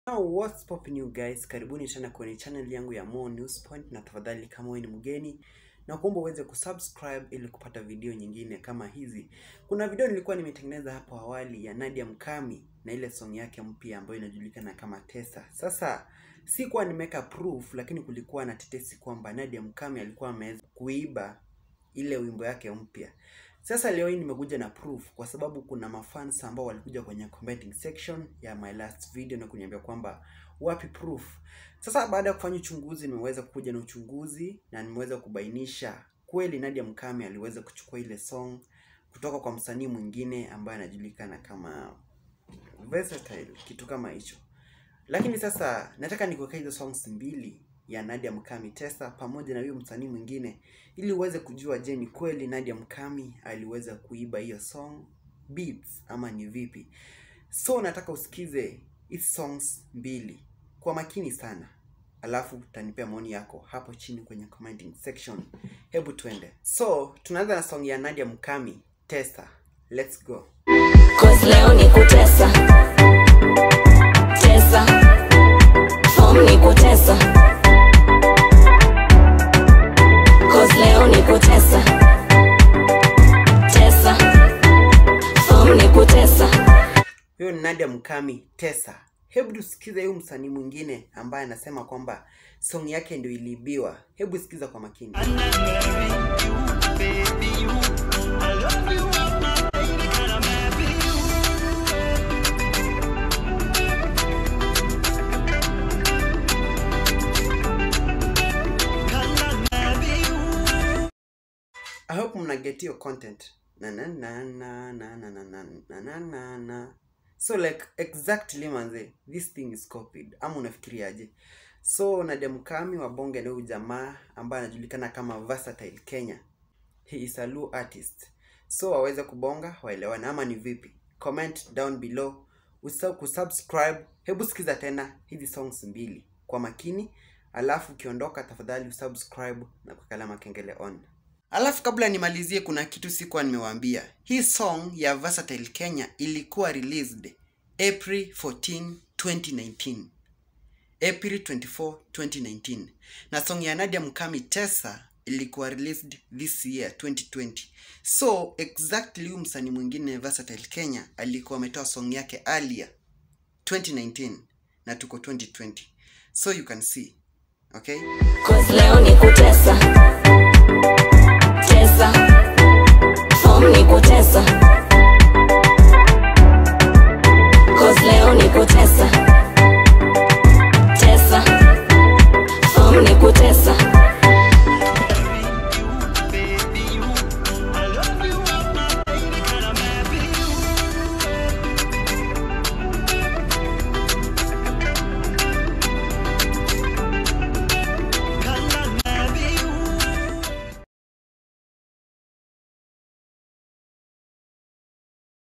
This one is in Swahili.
Now what's popping you guys, karibuni tena kwenye channel yangu ya Mo News Point, na tafadhali kama wewe ni mgeni na kuomba uweze kusubscribe ili kupata video nyingine kama hizi. Kuna video nilikuwa nimetengeneza hapo awali ya Nadia Mkami na ile song yake mpya ambayo inajulikana kama Tesa. Sasa sikuwa nimeweka proof, lakini kulikuwa na tetesi kwamba Nadia Mkami alikuwa ameweza kuiba ile wimbo yake mpya. Sasa leo hii nimekuja na proof kwa sababu kuna mafans ambao walikuja kwenye commenting section ya my last video na kuniambia kwamba wapi proof. Sasa baada ya kufanya uchunguzi, nimeweza kuja na uchunguzi na nimeweza kubainisha kweli Nadia Mkami aliweza kuchukua ile song kutoka kwa msanii mwingine ambaye anajulikana kama Versatile, kitu kama hicho. Lakini sasa nataka nikuwekea hizo songs mbili ya Nadia Mkami Tesa pamoja na huyo msanii mwingine ili uweze kujua, je, ni kweli Nadia Mkami aliweza kuiba hiyo song beats ama ni vipi? So nataka usikize hizi songs mbili kwa makini sana, alafu utanipea maoni yako hapo chini kwenye commenting section. Hebu twende. So tunaanza na song ya Nadia Mkami Tesa. Let's go. Cause leo ni kutesa Tesa Form ni kutesa Cause leo ni kutesa Tesa Form ni kutesa Huyo ni Nadia Mkami Tesa. Hebu tusikize huyu msanii mwingine ambaye anasema kwamba song yake ndio iliibiwa. Hebu sikiza kwa makini. I hope mna get your content. Na na na na na na na na na na na na. So like exactly manze, this thing is copied. Ama unafikiriaje? So Nadia Mkami wa bonge na huyu jamaa ambaye anajulikana kama Versatile Kenya. He is a Luo artist. So waweze kubonga waelewane ama ni vipi? Comment down below. Usisahau kusubscribe. Hebu sikiza tena hizi songs mbili kwa makini, alafu ukiondoka tafadhali usubscribe na kuweka alama kengele on. Alafu kabla nimalizie, kuna kitu sikuwa nimewaambia. Hii song ya Versatile Kenya ilikuwa released April 14, 2019. April 24, 2019. Na song ya Nadia Mkami Tesa ilikuwa released this year 2020. So exactly huyu msanii mwingine Versatile Kenya alikuwa ametoa song yake earlier 2019 na tuko 2020. So you can see. Okay? Cause leo ni kutesa Tesa Form ni kutesa Cause leo ni kutesa